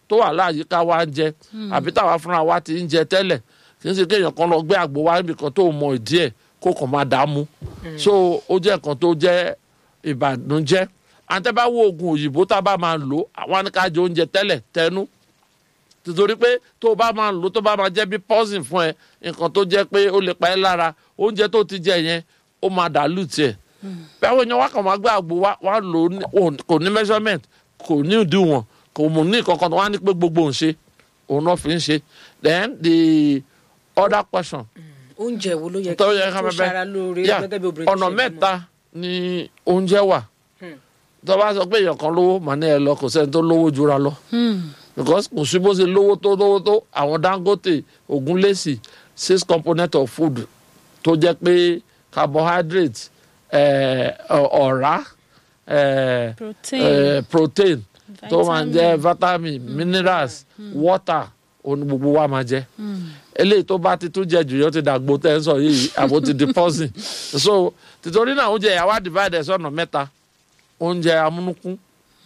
tó wà láàyíká wa ń jẹ àbí táwa fúnra wa ti ń jẹ tẹ́lẹ̀ kì í ṣe kéèyàn kan lọ gbé àgbo wá níbi kan tó mọ ìdí ẹ̀ kó kàn máa dààmú so ó jẹ́ nǹkan tó jẹ́ ìbànújẹ́ àtẹ́bá wo oògùn òyìnbó tá a bá máa lò àwọn anìkájọ oúnjẹ tẹ́lẹ̀ tẹnu nítorí pé tó o bá máa lò tó bá máa jẹ́ bí poison fún ẹ nǹkan tó jẹ́ pé ó lè pa ẹ́ lára oúnjẹ tó ti jẹ yẹn ó máa dàlù tiẹ̀ bí àwọn èèyàn wá kàn máa gbé àgbo wá wá lò ó ní- ò- kò ní measurement kò ní ìdíwọ̀n kò mú ní kankan tó wá ní pé gbogbo ń ṣe òun náà fi ń ṣe then the other question oúnjẹ wo ló yẹ kí tó yẹ ká tó bẹ́ẹ̀ ṣara lóore Yeah, gẹ́gẹ́ bí obìnrin ọ̀nà ṣe bímọ? mẹ́ta ni oúnjẹ wà tó bá sọ pé èèyàn kan lówó màá ní ẹ lọ kò sẹ́ni tó lówó jura lọ because kò sí bó ṣe lówó tó lówó tó àwọn Dangote Ogunlesi six component of food tó jẹ́ pé carbohydrate eh, ọ- ọ̀rá eh, Protein. eh, protein tó máa ń jẹ́ Vitamin. vitamin minerals water òun ni gbogbo wa máa jẹ eléyìí tó bá ti tún jẹ jù yóò ti dàgbò tẹ́ ń sọ yìí àbò ti di poison so tìtorí náà oúnjẹ yà wá divide sọ́nà mẹ́ta oúnjẹ amúnúkún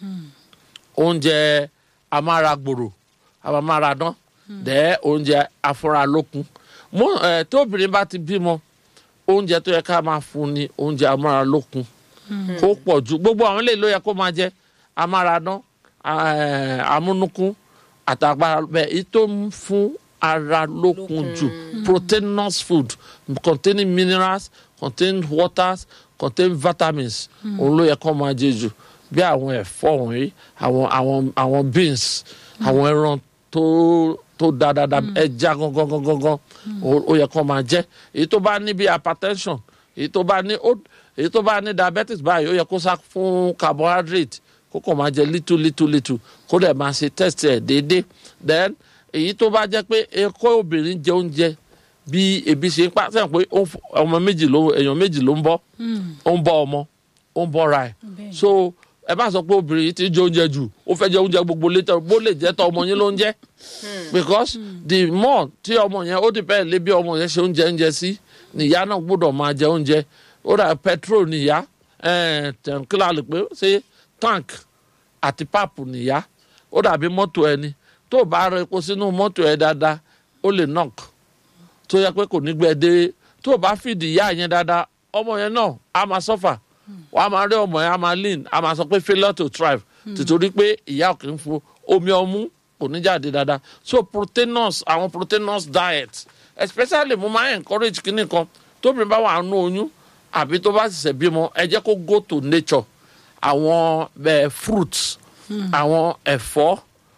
oúnjẹ amáragbòrò amáradán dẹ́ oúnjẹ afúnralókun mú ẹ tí obìnrin bá ti bímọ oúnjẹ tó yẹ ká máa fún ni oúnjẹ amáralókun kó pọ̀ ju gbogbo àwọn eléyìí ló yẹ kó máa jẹ amáradán eh, amúnúkún àtàgbára bẹ́ẹ̀ èyí tó ń fún ara lókun jù proteinous food containing minerals containing waters containing vitamins òun ló yẹ kó máa jẹ jù bí àwọn ẹ̀fọ́ wọ̀nyí àwọn àwọn àwọn beans àwọn ẹran tó tó dáadáa ẹja gangan gangan gangan ó- ó yẹ kó máa jẹ èyí tó bá ní bí hypertension èyí tó bá ní ó- èyí tó bá ní diabetes báyìí ó yẹ kó sá fún carbohydrate kó kàn máa jẹ little little little kó dẹ̀ máa ṣe test ẹ̀ déédéé then èyí tó bá jẹ́ pé ẹ̀kọ́ obìnrin jẹ oúnjẹ bí ebi ṣe ń pa sẹ́yìn pé ó ń f- ọmọ méjì ló èèyàn méjì ló ń bọ́ ó ń bọ́ ọmọ ó ń bọ́ra ẹ̀ Bẹ́ẹ̀ni. so ẹ bá sọ pé obìnrin yìí ti jẹ oúnjẹ jù ó fẹ́ jẹ oúnjẹ gbogbo létọ́ bó lè jẹ́ tọ́ ọmọ yín ló ń jẹ́ because the more tí ọmọ yẹn ó depend lé bí ọmọ yẹn ṣe oúnjẹ ń jẹ sí nìyá náà gbọ́dọ̀ máa jẹ oúnjẹ ó dà petrol nìyá tẹ̀ǹkìlá lè pé ṣé tank àti páàpù nìyá ó dàbí mọ́tò ẹni tó o bá rẹ epo sínú mọ́tò ẹ dáadáa ó lè knock tó yẹ pé kò ní gbẹ dé tó o bá fìdí ìyá yẹn dáadáa ọmọ yẹn náà á máa suffer wàá máa rí ọmọ yẹn á máa lean á máa sọ pé failure to thrive tìtorí pé ìyá ò kì í fún omi ọmú kò ní jáde dáadáa so proteinous àwọn proteinous diet especially mo máa encourage kíní kan tóbi bá wà nù oyún àbí tó bá ṣẹ̀ṣẹ̀ bímọ ẹ jẹ́ kó go to nature àwọn eh, fruits àwọn ẹ̀fọ́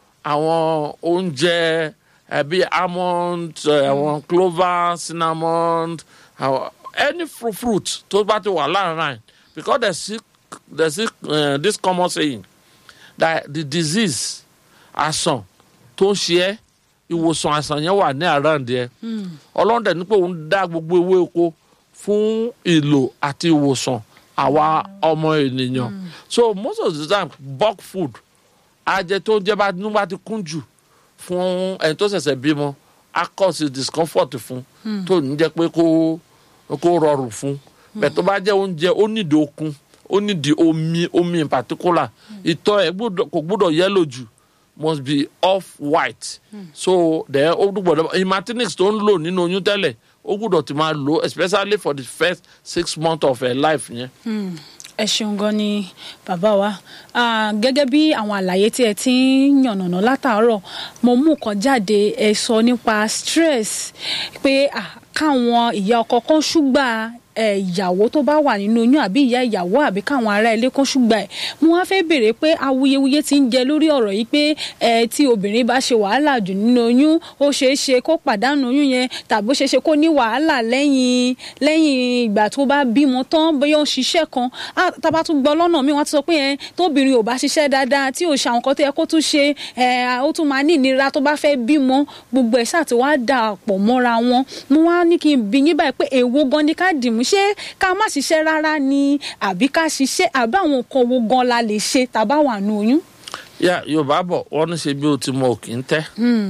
àwọn oúnjẹ eh, bíi almond eh, àwọn clover cinnamon àwọn any fruit fruit tó bá ti wà láàrin because there's still there's still uh, this common saying that the disease àsàn tó ń ṣe ẹ́ ìwòsàn àsàn yẹn wà ní àràǹdí ẹ ọlọ́run dẹ̀ ní pé òun dá gbogbo ewé oko fún ìlò àti ìwòsàn àwa ọmọ ènìyàn so most of the time bulk food ajẹ tó ń jẹ bá inú bá ti kún jù fún ẹni tó ṣẹ̀ṣẹ̀ bímọ á cause discomfort fún tó ní jẹ́ pé kó kó rọrùn fún bẹ́ẹ̀ tó bá jẹ́ oúnjẹ ó nídìí okun ó nídìí omi omi in particular ìtọ̀ ẹ̀ gbọ́dọ̀- kò gbọ́dọ̀ yẹ́lò jù must be off white so then ó gbọ́dọ̀ imatinix tó ń lò nínú oyún tẹ́lẹ̀ ó gbọ́dọ̀ ti máa lò especially for the first six months of her life yẹn. ẹ ṣeun gan ni bàbá wa Ah, gẹ́gẹ́ bí àwọn àlàyé tí ẹ ti ń yànnàná látàárọ̀ mo mú kan jáde ẹ sọ nípa stress pé ah, káwọn ìyá ọkọ kan ṣùgbà ẹ, ìyàwó tó bá wà nínú oyún àbí ìyá ìyàwó àbí káwọn ará ilé kan ṣùgbà ẹ mo wá fẹ́ béèrè pé awuyewuye ti ń jẹ lórí ọ̀rọ̀ yìí pé ẹ tí obìnrin bá ṣe wàhálà jù nínú oyún ó ṣeé ṣe kó pàdánù oyún yẹn tàbí ó ṣeé ṣe kó ní wàhálà lẹ́yìn lẹ́yìn ìgbà tó bá bímọ tán bóyá ó ń ṣiṣẹ́ kan á tábà tún gbọ́ lọ́nà míì wọ́n ti sọ pé ẹ tóbìnrin ò bá ṣiṣẹ́ dáadáa tí ò ṣe àwọn kan tó yẹ kó tún ṣe ẹ ó tún máa ní ìnira tó bá fẹ́ bímọ gbogbo ẹ̀ ṣáà ti wá dà pọ̀ mọ́ra wọn mo wá ní kí n bi yín báyìí pé èwo gan ni ká dìmú ṣé ká má ṣiṣẹ́ rárá ni àbí ká ṣiṣẹ́ àbí àwọn nǹkan wo gan la lè ṣe tàbá wà nù oyún. yá yorùbá bọ̀ wọ́n ní ṣe bí o ti mọ òkì ń tẹ́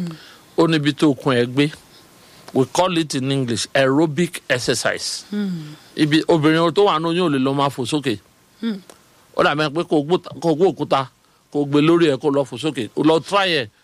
ó níbi tó kun ẹ gbé we call it in english aerobic exercise ibi obìnrin tó wà ní oyún ò lè lọ máa fò sókè ó dàbí ẹni pé kó gbó- kó gbó òkúta kó gbé lórí ẹ kó lọ fò sókè ó lọ try ẹ